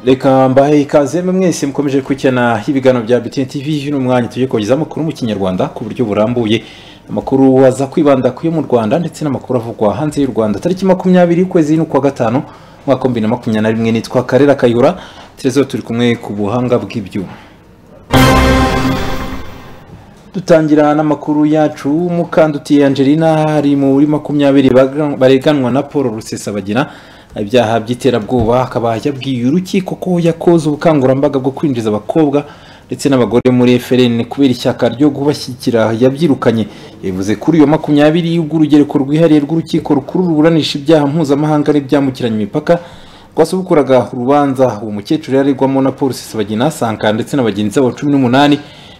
reka mbahe ikaze mwese mukomeje kugena ibiganiro bya BTN TV y'uno mwanya tujye kubagezaho amakuru mu kinyarwanda ku buryo burambuye amakuru aza kwibanda ku yo mu rwanda ndetse n'amakuru avugwa hanze y'u rwanda tariki makumyabiri y'ukwezi n'ukwa gatanu umwaka wa bibiri na makumyabiri na rimwe nitwa karera kayihura terezo turi kumwe ku buhanga bw'ibyuma dutangira n'amakuru yacu mukandutiye angelina ari muri makumyabiri bareganwa na paul rusesabagira ibyaha by'iterabwoba akaba yabwiye urukiko ko yakoze ubukangurambaga bwo kwinjiza abakobwa ndetse n'abagore muri FLN kubera ishyaka ryo kubashyigikira yabyirukanye yavuze kuri iyo makumyabiri y'urw'urugereko rwihariye rw'urukiko rukuru ruburanisha ibyaha mpuzamahanga n'ibyambukiranya imipaka rwasubukuraga urubanza uwo mukecuru yararigwamo na polisi sabagina sanka ndetse na bagenzi babo cumi n'umunani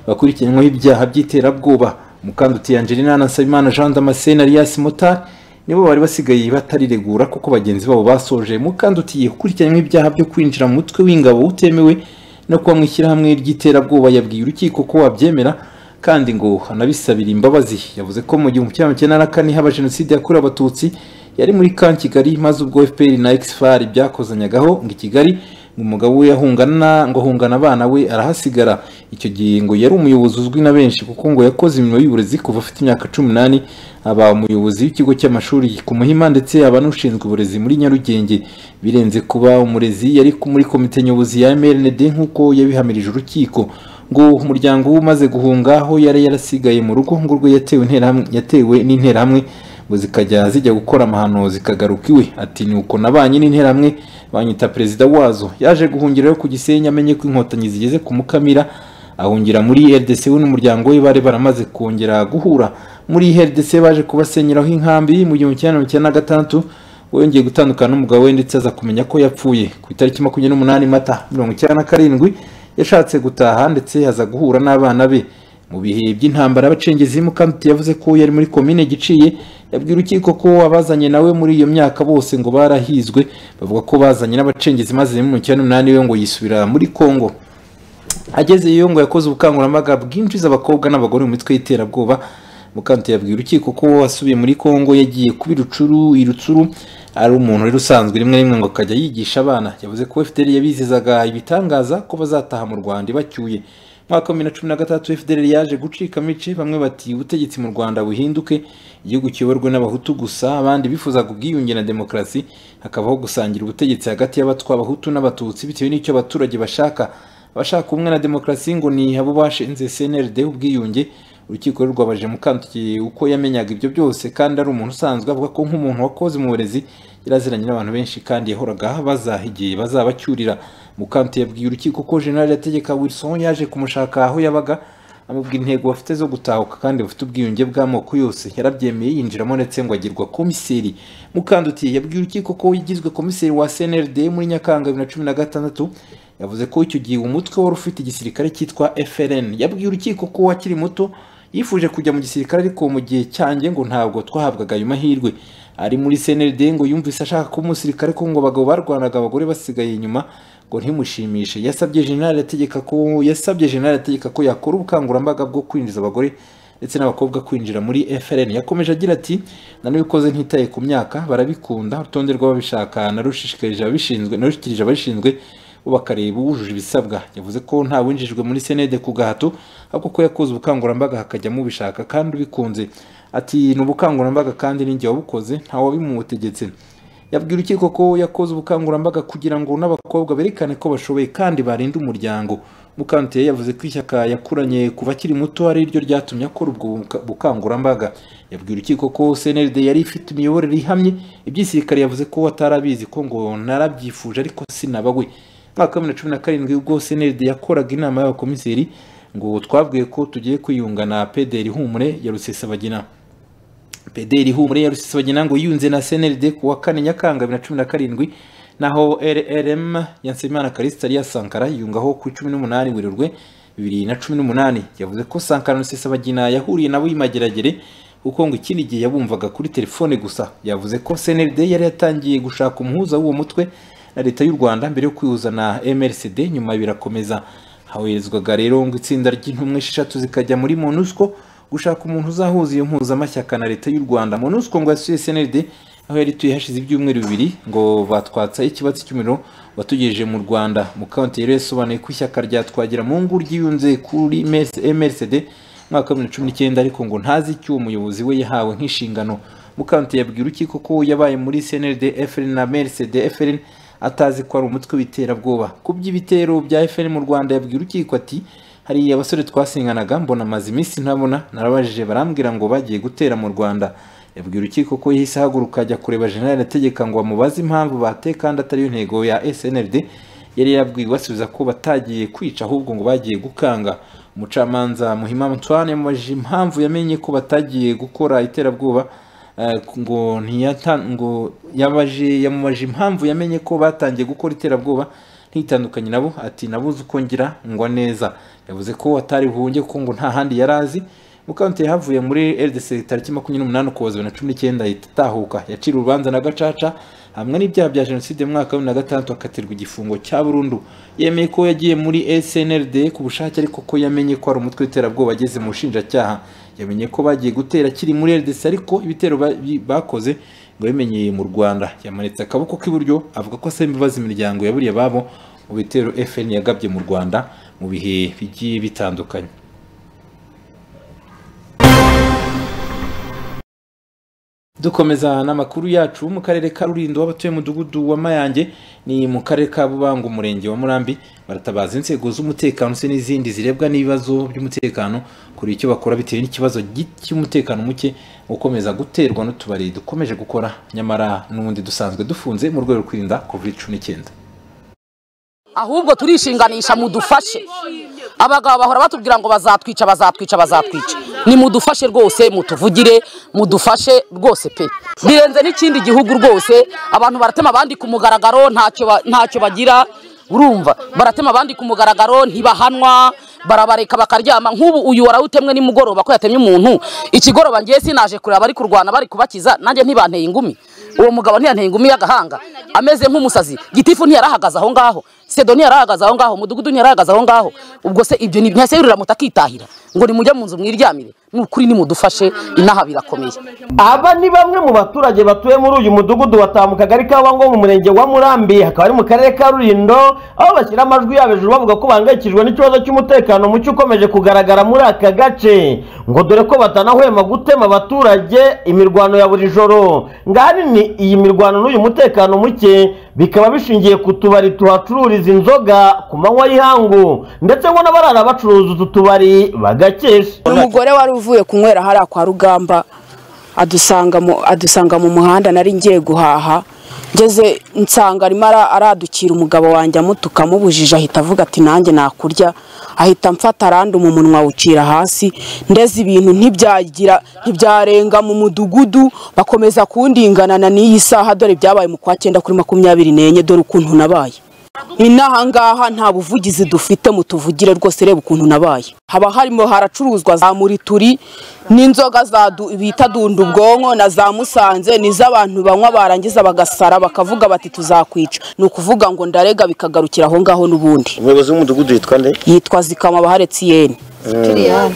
bakurikiranyweho ibyaha by'iterabwoba mukandutiye angelina na nsabimana jean damascene alias motari nibo bari basigaye batariregura kuko bagenzi babo basoje mukandutiye gukurikiranywa ibyaha byo kwinjira mu mutwe w'ingabo utemewe no kuba mu ishyirahamwe ry'iterabwoba yabwiye urukiko ko wabyemera kandi ngo anabisabira imbabazi yavuze ko mu gihumbi kimwe magana na kane haba jenoside yakorewe abatutsi yari muri kan kigali maze ubwo fpr na exfar byakozanyagaho ngo i kigali ngo umugabo we ahungana ngo ahungana abana we arahasigara icyo gihe ngo yari umuyobozi uzwi na benshi kuko ngo yakoze imirimo y'uburezi kuva afite imyaka cumi n'ani aba umuyobozi w'ikigo cy'amashuri ku muhima ndetse aba n'ushinzwe uburezi muri nyarugenge birenze kuba umurezi yari muri komite nyobozi ya mrnd nk'uko yabihamirije urukiko ngo umuryango we umaze guhunga aho yari yarasigaye mu rugo ngo urwe yatewe n'interahamwe ngo zikajya zijya gukora amahano zikagaruka iwe ati ni uko nabanye n'interahamwe banyita perezida wazo yaje guhungira ku gisenyi amenye ko inkotanyi zigeze ku mukamira ahungira muri rdc we n'umuryango we bari baramaze kongera guhura muri rdc baje kubasenyeraho inkambi mu gihumbi kimwe magana cyenda na gatandatu wongeye gutandukana n'umugabo we ndetse aza kumenya ko yapfuye ku itariki makumyabiri n'umunani mata mirongo icyenda na karindwi yashatse gutaha ndetse aza guhura n'abana be mu bihe by'intambara abacengezi mukamiti yavuze ko yari muri komine giciye yabwira urukiko ko abazanye nawe muri iyo myaka bose ngo barahizwe bavuga ko bazanye n'abacengezi maze mu cyenda umunani we ngo yisubira muri congo agezeyo ngo yakoze ubukangurambaga bwinjiza abakobwa n'abagore mu mitwe y'iterabwoba mukamiti yabwiye urukiko ko wasubiye muri congo yagiye kuba irucuru irutsuru ari umuntu wari usanzwe rimwe rimwe ngo akajya yigisha abana yavuze ko fdr yabizizaga ibitangaza ko bazataha mu rwanda ibacyuye mwaka wa bibiri na cumi na gatatu fdr yaje gucika amice bamwe bati ubutegetsi mu rwanda buhinduke igihugu kiyoborwe n'abahutu gusa abandi bifuzaga ubwiyunge na demokarasi hakabaho gusangira ubutegetsi hagati y'abatwa abahutu n'abatutsi bitewe n'icyo abaturage bashaka abashaka ubumwe na demokarasi ngo ni abo bashinze cnrd ubwiyunge urukiko rero rwabaje mukantukiye uko yamenyaga ibyo byose kandi ari umuntu usanzwe avuga ko nk'umuntu wakoze mu burezi yaraziranye n'abantu benshi kandi yahoraga baza igihe bazabacyurira mukantu yabwiye urukiko ko jenerali yategeka wilson yaje kumushaka aho yabaga amubwira intego bafite zo gutahuka kandi bafite ubwiyunge bw'amoko yose yarabyemeye yinjiramo ndetse ngo agirwa komiseri mukandutiye yabwiye urukiko ko yagizwe komiseri wa cnrd muri nyakanga bibiri na cumi na gatandatu yavuze ko icyo gihe umutwe wari ufite igisirikare cyitwa frn yabwiye urukiko ko akiri muto yifuje kujya mu gisirikare ariko mu gihe cyanjye ngo ntabwo twahabwaga ayo mahirwe ari muri cnld ngo yumvise ashaka kuba umusirikare ko ngo abagabo barwanaga abagore basigaye inyuma ngo ntimushimishe yasabye jenerali ategeka ko yasabye jenerali ategeka ko yakora ubukangurambaga bwo kwinjiza abagore ndetse n'abakobwa kwinjira muri frn yakomeje agira ati nanabikoze ntitaye ku myaka barabikunda urutonde rw'ababishaka narushishikarije ababishinzwe narushikirije ababishinzwe bo bakareba uwujuje ibisabwa yavuze ko nta winjijwe muri senede ku gahato ahubwo ko yakoze ubukangurambaga hakajyamo ubishaka kandi ubikunze ati ni ubukangurambaga kandi n'ingihe wabukoze ntawabimutegetse yabwira urukiko ko yakoze ubukangurambaga kugira ngo n'abakobwa berekane ko bashoboye kandi barinda umuryango mukante yavuze ko ishyaka yakuranye kuva akiri muto ari ryo ryatumye akora ubwo bukangurambaga yabwira urukiko ko cnld yari ifite imiyoborere ihamye iby'isirikare yavuze ko atarabizi ko ngo narabyifuje ariko sinaba we mwaka wa bibiri na cumi na karindwi ubwo cnld yakoraga inama y'abakomiseri ngo twabwiye ko tugiye kwiyunga na pederi humure ya rusesabagina pederi humure ya rusesabagina ngo yunze na cnld ku wa kane nyakanga bibiri na cumi na karindwi naho rrm ya nsabimana karisita ya sankara yiyungaho ku cumi n'umunani werurwe bibiri na cumi n'umunani yavuze ko sankara na rusesabagina yahuriye nabo y'imageragere kuko ngo ikindi gihe yabumvaga kuri telefone gusa yavuze ko cnld yari yatangiye gushaka umuhuza w'uwo mutwe na leta y'u rwanda mbere yo kwihuza na mrcd nyuma birakomeza haherezwaga rero ngo itsinda ry'intumwa esheshatu zikajya muri monusco gushaka umuntu uzahuza iyo mpuzamashyaka na leta y'u rwanda monusco ngo yasuye cnld aho yari ituye hashize ibyumweru bibiri ngo batwatsa ikibatsi cy'umuriro watugejeje mu rwanda mukanti rero yasobanuye ko ishyaka rya twagira mu ngu ryiyunze kuri mrcd mwaka wa bibiri na cumi n'icyenda ariko ngo ntazi icyo uwo muyobozi we yahawe nk'inshingano mukanti yabwira urukiko ko yabaye muri cnld frn na mrcd frn atazi ko ari umutwe w'iterabwoba ku by'ibitero bya fn mu rwanda yabwira urukiko ati hari abasore twasinganaga mbona amaze iminsi ntabona narabajije barambwira ngo bagiye gutera mu rwanda yabwira urukiko ko yahise ahaguruka ajya kureba jenerali ategeka ngo bamubaze impamvu bateye kandi atari yo ntego ya snld yari yabwiwe basubiza ko batagiye kwica ahubwo ngo bagiye gukanga umucamanza muhima antoine yamubajije impamvu yamenye ko batagiye gukora iterabwoba eh, ngo ntiyata- ngo yabaje- yamubaje impamvu yamenye ko batangiye gukora iterabwoba ntitandukanye nabo ati nabuze uko ngira ngwa neza yavuze ko atari buhunge ko ngo nta handi yari azi mukanti yahavuye muri rdc tariki makumyabiri n'umunani ukuboza bibiri na cumi n'icyenda ahita atahuka yaciriwe urubanza na gacaca hamwe n'ibyaha bya jenoside mu mwaka wa bibiri na gatandatu akatirwa igifungo cya burundu yemeye ko yagiye muri snrd ku bushake ariko ko yamenye ko ari umutwe w'iterabwoba ageze mu bushinjacyaha yamenye ko bagiye gutera akiri muri rdc ariko ibitero ba- bi- bakoze ngo yabimenyeye mu rwanda yamanitse akaboko k'iburyo avuga ko asaba imbabazi imiryango yaburiye ababo mu bitero fn yagabye mu rwanda mu bihe bigiye bitandukanye dukomeza n'amakuru yacu mu karere ka rulindo w'abatuye umudugudu wa mayange ni mu karere ka bubango umurenge wa murambi baratabaza inzego z'umutekano se n'izindi zirebwa n'ibibazo by'umutekano kuri icyo bakora bitewe n'ikibazo gi- cy'umutekano muke ukomeza guterwa n'utubari dukomeje gukora nyamara n'ubundi dusanzwe dufunze mu rwego rwo kwirinda covid cumi n'icyenda ahubwo turishinganisha mudufashe abagabo bahora batubwira ngo bazatwica bazatwica bazatwica ni mudufashe rwose mutuvugire mudufashe rwose pe birenze n'ikindi gihugu rwose abantu baratema abandi ku mugaragaro ntacyo ba- ntacyo bagira urumva baratema abandi ku mugaragaro ntibahanwa barabareka bakaryama nk'ubu uyu warawutemwe nimugoroba ko yatemye umuntu ikigoroba ngiye sinaje kureba bari kurwana bari kubakiza nanjye ntibanteye ingumi uwo mugabo ntiyanteye ingumi y'agahanga ameze nk'umusazi gitifu ntiyarahagaze aho ngaho sedo ntiyarahagaze aho ngaho mudugudu ntiyarahagaze aho ngaho ubwo se ibyo ni ntiyahise yurira moto akitahira ngo nimujya mu nzu mwiryamire ni ukuri nimudufashe inaha birakomeye Aba ni bamwe mu baturage batuye muri uyu mudugudu wataha mu kagari ka Wango mu murenge wa Murambi hakaba ari mu karere ka Rulindo aho bashyira amajwi yabo hejuru bavuga ko bahangayikishijwe n'ikibazo cy'umutekano muke ukomeje kugaragara muri aka gace ngo dore ko batanahwema gutema abaturage imirwano ya buri joro ngari ni iyi mirwano n'uyu mutekano muke bikaba bishingiye ku tubari tuhacururiza inzoga ku manywa y'ihangu ndetse ngo n'abarara bacuruza utu tubari bagakesha umugore wari uvuye kunywera hariya kwa rugamba adusanga mu adusanga mu muhanda nari ngiye guhaha ngeze nsanga arimo ara- aradukira umugabo wanjye amutuka amubujije ahita avuga ati nanjye nakurya ahita amfata aranduma umunwa awucira hasi ndeze ibintu ntibyagira ntibyarenga mu mudugudu bakomeza kundinganana n'iyi saha dore byabaye mu kwa cyenda kuri makumyabiri n'enye dore ukuntu nabaye inaha ngaha nta buvugizi dufite mutuvugire rwose reba ukuntu nabaye haba harimo haracuruzwa za murituri n'inzoga za du- bita dunda ubwonko na za musanze n'iz'abantu banywa barangiza bagasara bakavuga bati tuzakwica ni ukuvuga ngo ndarega bikagarukira aho ngaho n'ubundi umuyobozi w'umudugudu yitwa nde yitwa zikama baharetsiyeni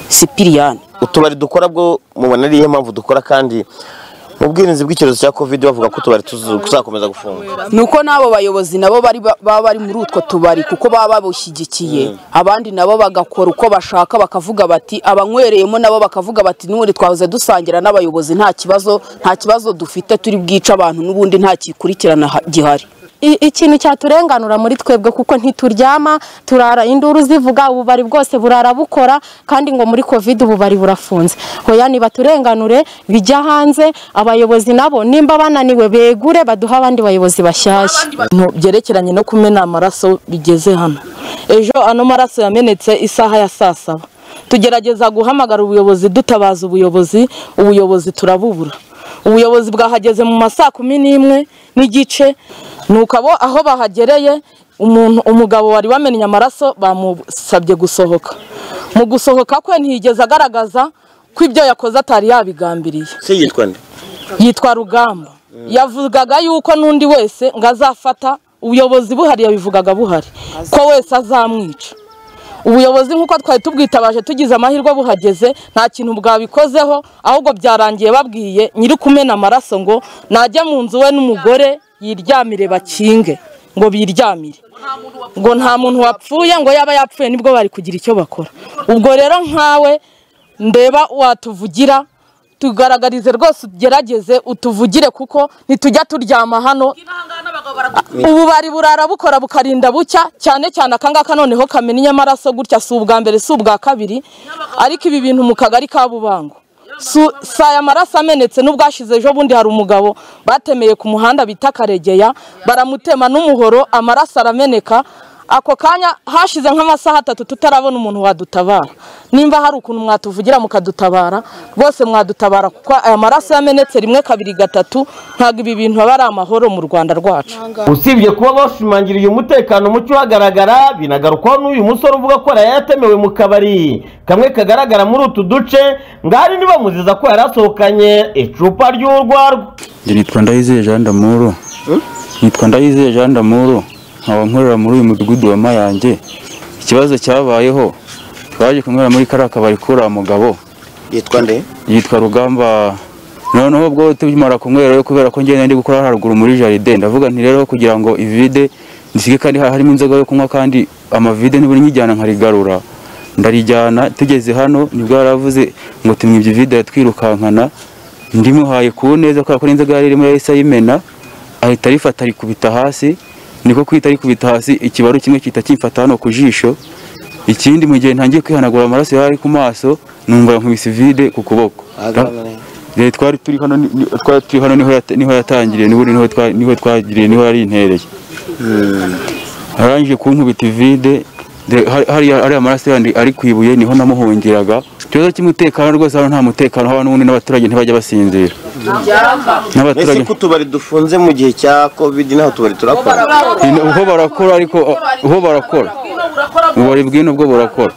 sipiriyani utubari dukora bwo mubona ariyo mpamvu dukora kandi mu bwirinzi bw'icyorezo cya covid bavuga ko utubari tuzu- tuzakomeza gufungwa ni uko n'abo bayobozi nabo bari ba- baba bari muri utwo tubari kuko baba babushyigikiye abandi nabo bagakora uko bashaka bakavuga bati abanywereyemo nabo bakavuga bati n'ubundi twahoze dusangira n'abayobozi nta kibazo nta kibazo dufite turi bwice abantu n'ubundi nta kikurikirana ha- gihari I- ikintu cyaturenganura muri twebwe kuko ntituryama turara induru zivuga ububari bwose burara bukora kandi ngo muri covid ububari burafunze hoya nibaturenganure bijya hanze abayobozi nabo nimba bananiwe begure baduhe abandi bayobozi bashyashya ibintu byerekeranye no kumena amaraso bigeze hano ejo ano maraso yamenetse isaha ya saa saba tugerageza guhamagara ubuyobozi dutabaza ubuyobozi ubuyobozi turabubura ubuyobozi bwahageze mu ma saa kumi n'imwe n'igice nuko abo aho bahagereye umuntu umugabo wari wamennye amaraso bamusabye gusohoka mu gusohoka kwe ntiyigeze agaragaza ko ibyo yakoze atari yabigambiriye se yitwa nde yitwa rugamba yavugaga yuko n'undi wese ngo azafata ubuyobozi buhari yabivugaga buhari ko wese azamwica ubuyobozi nk'uko twari tubwitabaje tugize amahirwe buhageze nta kintu bwabikozeho ahubwo byarangiye babwiye nyiri kumena amaraso ngo najya mu nzu we n'umugore yiryamire bakinge ngo biryamire ngo nta muntu wapfuye ngo yaba yapfuye nibwo bari kugira icyo bakora ubwo rero nkawe ndeba watuvugira tugaragarize rwose ugerageze utuvugire kuko ntitujya turyama hano ubu bari burara bukora bukarinda bucya cyane cyane akangaka noneho kamena inyamaraso gutya si ubwa mbere si ubwa kabiri ariko ibi bintu mu kagari ka bubango si aya maraso amenetse n'ubwashize ejo bundi hari umugabo batemeye ku muhanda bita karegeya baramutema n'umuhoro amaraso arameneka ako kanya hashize nk'amasaha atatu tutarabona umuntu wadutabara nimba hari ukuntu mwatuvugira mukadutabara rwose mwadutabara kuko aya maraso yamenetse rimwe kabiri gatatu ntabwo ibi bintu aba ari amahoro mu rwanda rwacu usibye kuba bashimangiriye umutekano muke uhagaragara binagarukwaho n'uyu musore uvuga ko yari yatemewe mu kabari kamwe kagaragara muri utu duce ngari ntibamuziza ko yari asohokanye icupa ry'urwarwa nitwa ndayizeye jean damuru nitwa ndayizeye jean damuru nkaba nkorera muri uyu mudugudu wa mayange ikibazo cyabayeho twaje kunywera muri kariya kabari kuri mugabo yitwa nde yitwa rugamba noneho ubwo tumara kunywera kubera ko ngenda ndi gukora haruguru muri jaride ndavuga nti rero kugira ngo ivide nisige kandi harimo inzoga yo kunywa kandi amavide ntiburi nyijyana nkarigarura ndarijyana tugeze hano nibwo yaravuze ngo tumwibye ivide yatwirukankana ndimuhaye ku neza kubera ko n'inzoga yari irimo yahise ayimena ahita arifata arikubita hasi niko kwita arikubita hasi ikibaru kimwe kita kimfata hano ku jisho ikindi mu gihe ntangiye kwihanagura amaraso yari ari ku maso numva nkubise vide ku kuboko Rero twari turi hano ni- twari turi hano niho yata- niho yatangiriye n'ubundi niho twa- niho twagiriye niho yari intereye arangije kunkubita ivide de- hari- hariya- hariya amaraso yandi ari ku ibuye niho namuhungiraga ikibazo cy'umutekano rwose hano nta mutekano haba n'ubundi n'abaturage ntibajya basinzira mbese n'abaturage ko utubari dufunze mu gihe cya covid naho utubari turakora Ino- uho barakora ariko uho barakora ububari bw'ino bwo burakora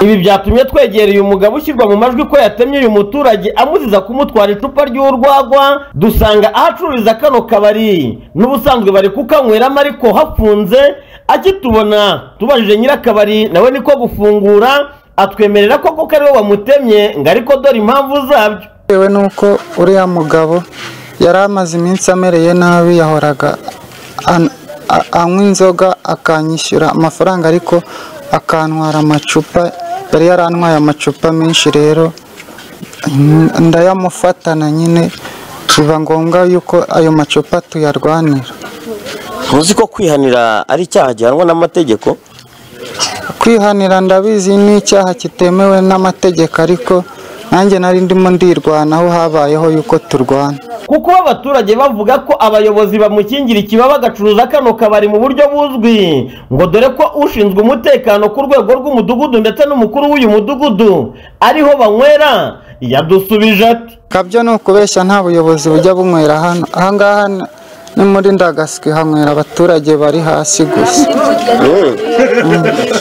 ibi byatumye twegereye umugabo ushyirwa mu majwi ko yatemye uyu muturage amuziza kumutwara icupa ry'urwagwa dusanga ahacururiza kano kabari n'ubusanzwe bari kukanyweramo ariko hafunze akitubona tubajije nyir'akabari nawe niko gufungura atwemerera koko ko ariwe wamutemye ngo ariko dore impamvu zabyo bitewe n'uko uriya mugabo yari amaze iminsi amereye nabi yahoraga an- a- anywa inzoga akanyishyura amafaranga ariko akantwara amacupa yari yarantwaye amacupa menshi rero mm, ndayamufatana nyine biba ngombwa yuko ayo macupa tuyarwanira ntuzi ko kwihanira ari icyaha gihanwa n'amategeko kwihanira ndabizi ni icyaha kitemewe n'amategeko ariko nanjye nari ndimo ndirwanaho habayeho yuko turwana kuko bo abaturage bavuga ko abayobozi bamukingira ikiba bagacuruza kano kabari mu buryo buzwi ngo dore ko ushinzwe umutekano ku rwego rw'umudugudu ndetse n'umukuru w'uyu mudugudu ariho banywera yadusubije ati kabyo ni ukubeshya nta buyobozi bujya bunywera hano ahangaha ni- ni muri ndagaswi hanywera abaturage bari hasi gusa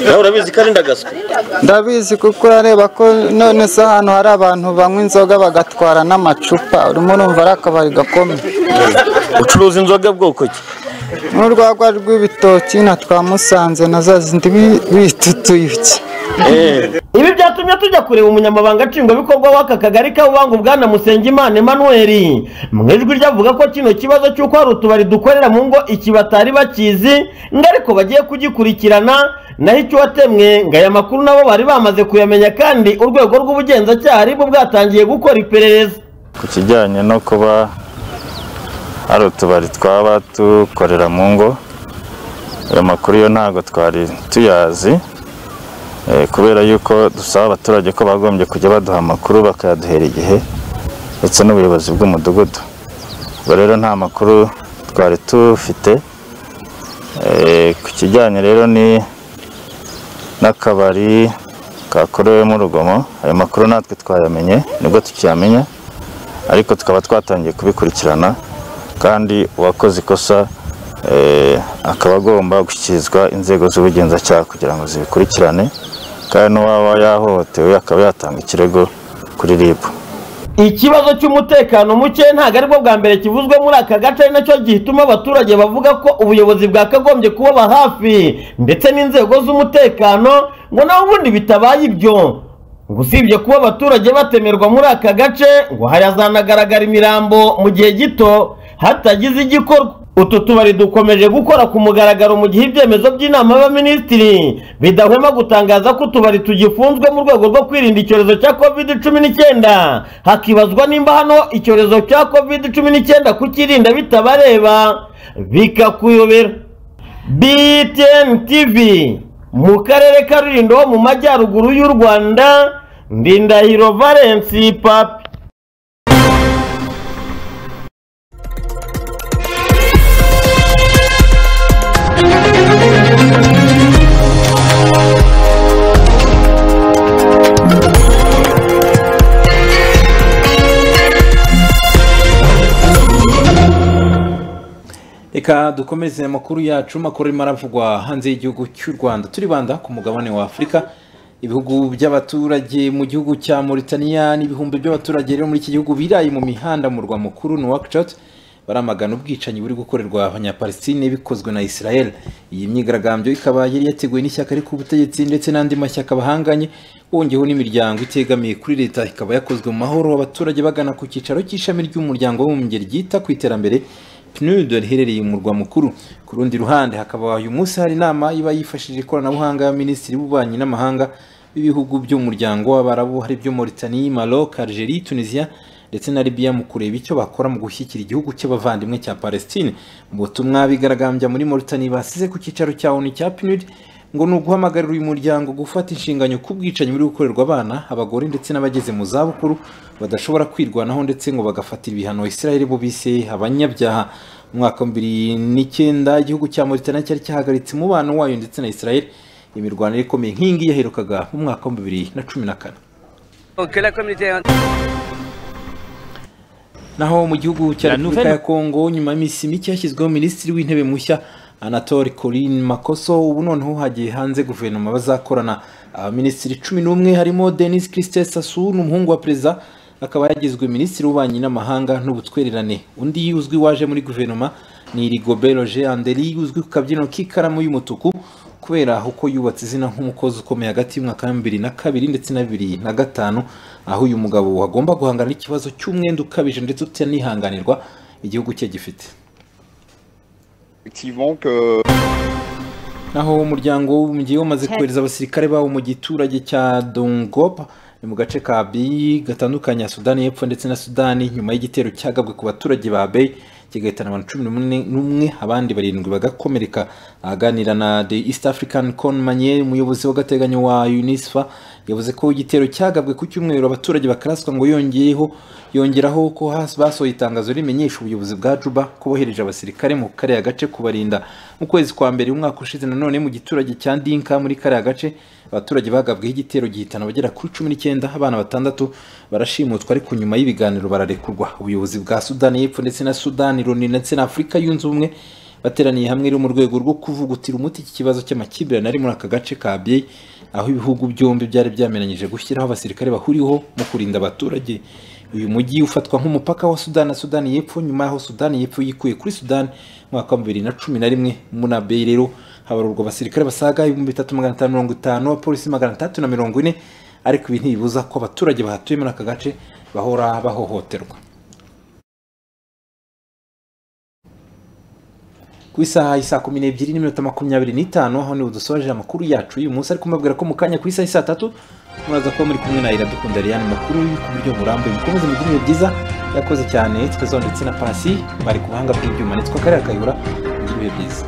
nawe urabizi ko ari ndagaswa ndabizi kuko urareba ko none se ahantu hari abantu banywa inzoga bagatwara n'amacupa urimo urumva ari akabari gakomeye ucuruza inzoga bwoko ki n'urwagwa rw'ibitoki na twa musanze na za zindi bi- bita utuyuki ibi byatumye tujya kureba umunyamabanga nshingwabikorwa w'aka kagari ka Bubango bwana Musengimana Emmanuel mu ijwi rye avuga ko kino kibazo cy'uko hari utubari dukorera mu ngo iki batari bakizi ngo ariko bagiye kugikurikirana naho icyo watemwe ngo aya makuru nabo bari bamaze kuyamenya kandi urwego rw'ubugenzacyaha aribwo bwatangiye gukora iperereza ku kijyanye no kuba hari utubari twaba dukorera mu ngo ayo makuru yo ntabwo twari tuyazi eh, kubera yuko dusaba abaturage ko bagombye kujya baduha amakuru bakayaduhera igihe ndetse n'ubuyobozi bw'umudugudu ubwo rero nta makuru twari tufite Eh, ku kijyanye rero ni n'akabari kakorewemo urugomo ayo makuru natwe twayamenye nibwo tukiyamenya ariko tukaba twatangiye kubikurikirana kandi uwakoze ikosa eh, akaba agomba gushyikirizwa inzego z'ubugenzacyaha kugira ngo zibikurikirane kandi n'uwaba yahohotewe akaba yatanga ikirego kuri RIB ikibazo cy'umutekano muke ntabwo aribwo bwa mbere kivuzwe muri aka gace ari nacyo gituma abaturage bavuga ko ubuyobozi bwakagombye kubaba hafi ndetse n'inzego z'umutekano ngo nawe ubundi bitabaye ibyo ngo usibye kuba abaturage batemerwa muri aka gace ngo hazanagaragara imirambo mu gihe gito hatagize igikorwa utu tubari dukomeje gukora ku mugaragaro mu gihe ibyemezo by'inama y'abaminisitiri bidahwema gutangaza ko utubari tugifunzwe mu rwego rwo kwirinda icyorezo cya covid cumi n'icyenda hakibazwa nimba hano icyorezo cya covid cumi n'icyenda kukirinda bitabareba bikakuyobera btn tv mu karere ka rulindo ho mu majyaruguru y'u rwanda ndindahiro valensi papi reka dukomeze amakuru yacu makuru arimo aravugwa hanze y'igihugu cy'u rwanda turibanda ku mugabane wa afurika ibihugu by'abaturage mu gihugu cya mauritania n'ibihumbi by'abaturage rero muri iki gihugu biraye mu mihanda mu murwa mukuru nouakchott baramagana ubwicanyi buri gukorerwa abanyapalestine bikozwe na israel iyi myigaragambyo ikaba yari yateguwe n'ishyaka riri ku butegetsi ndetse n'andi mashyaka bahanganye wongeyeho n'imiryango itegamiye kuri leta ikaba yakozwe mu mahoro abaturage bagana ku cyicaro cy'ishami ry'umuryango w'abibumbye ryita ku iterambere PNUD riherereye mu murwa mukuru ku rundi ruhande hakaba uyu munsi hari inama iba yifashishije ikoranabuhanga ya minisitiri w'ububanyi n'amahanga b'ibihugu by'umuryango w'abarabu hari byo Mauritania, Maroc, Algeria, Tunisia ndetse na Libya mu kureba icyo bakora mu gushyigikira igihugu cy'abavandimwe cya Palestine mu butumwa bigaragambya muri Mauritania basize ku cyicaro cya ONU cya PNUD ngo ni uguhamagarira uyu muryango gufata inshinganyo ku bwicanyi buri gukorerwa abana abagore ndetse n'abageze mu zabukuru badashobora kwirwanaho ndetse ngo bagafatira ibihano israel bo bise abanyabyaha mu mwaka wa bibiri n'icyenda igihugu cya mauritania cyari cyahagaritse umubano wayo ndetse na israel imirwano ikomeye nk'ingi yaherukaga mu mwaka wa bibiri na cumi na kane naho mu gihugu cya repubulika ya kongo nyuma y'iminsi mike hashyizweho minisitiri w'intebe mushya anatole corin makoso ubu noneho hagiye hanze guverinoma bazakorana abaminisitiri cumi n'umwe harimo denis christe sasu n'umuhungu wa perezida akaba yagizwe minisitiri w'ububanyi n'amahanga n'ubutwererane undi uzwi waje muri guverinoma ni rigobert roger anderi uzwi ku kabyiniro k'ikaramu y'umutuku kubera uko yubatse izina nk'umukozi ukomeye hagati y'umwaka wa bibiri na kabiri ndetse na bibiri na gatanu aho uyu mugabo agomba guhangana n'ikibazo cy'umwenda ukabije ndetse utanihanganirwa igihugu cye gifite naho umuryango w'umujyi wamaze kohereza abasirikare bawo mu giturage cya dongopa ni mu gace ka biyi gatandukanye ya sudani y'epfo ndetse na sudani nyuma y'igitero cyagabwe ku baturage ba beyi kigahitana abantu cumi n'umwe abandi barindwi bagakomereka aganira na the east african conmanier umuyobozi w'agateganyo wa unisfa yavuze ko igitero cyagabwe ku cyumweru abaturage bakaraswa ngo yongeyeho yongeraho ko basohoye itangazo rimenyesha ubuyobozi bwa juba ko bohereje abasirikare mu kariya gace kubarinda mu kwezi kwa mbere umwaka ushize nanone mu giturage cya dinka muri kariya gace abaturage bagabweho igitero gihitana bagera kuri cumi n'icyenda abana batandatu barashimutswa ariko nyuma y'ibiganiro bararekurwa ubuyobozi bwa sudani y'epfo ndetse na sudani loni ndetse na afurika yunze ubumwe bateraniye hamwe rero mu rwego rwo kuvugutira umuti iki kibazo cy'amakimbirane ari muri aka gace ka biye aho ibihugu byombi byari byamenyanyije gushyiraho abasirikare bahuriweho mu kurinda abaturage uyu mujyi ufatwa nk'umupaka wa sudani na sudani y'epfo nyuma y'aho sudani y'epfo yikuye kuri sudani mu mwaka wa bibiri na cumi na rimwe muri abeyi rero habarurwa abasirikare basaga ibihumbi bitatu magana atanu mirongo itanu abapolisi magana atatu na mirongo ine ariko ibi ntibibuza ko abaturage bahatuye muri aka gace bahora bahohoterwa ku isaha isa kumi n'ebyiri n'iminota makumyabiri n'itanu aho niho dusoje amakuru yacu y'uyu munsi ariko mbabwira ko mu kanya ku isaha isa tatu muraza kuba muri kumwe na iradukunda Ariane makuru ku buryo burambuye mukomeze mugire ibihe byiza yakoze cyane twezeho ndetse na pasi bari ku buhanga bw'ibyuma nitwa kariya kayihura mugire ibihe byiza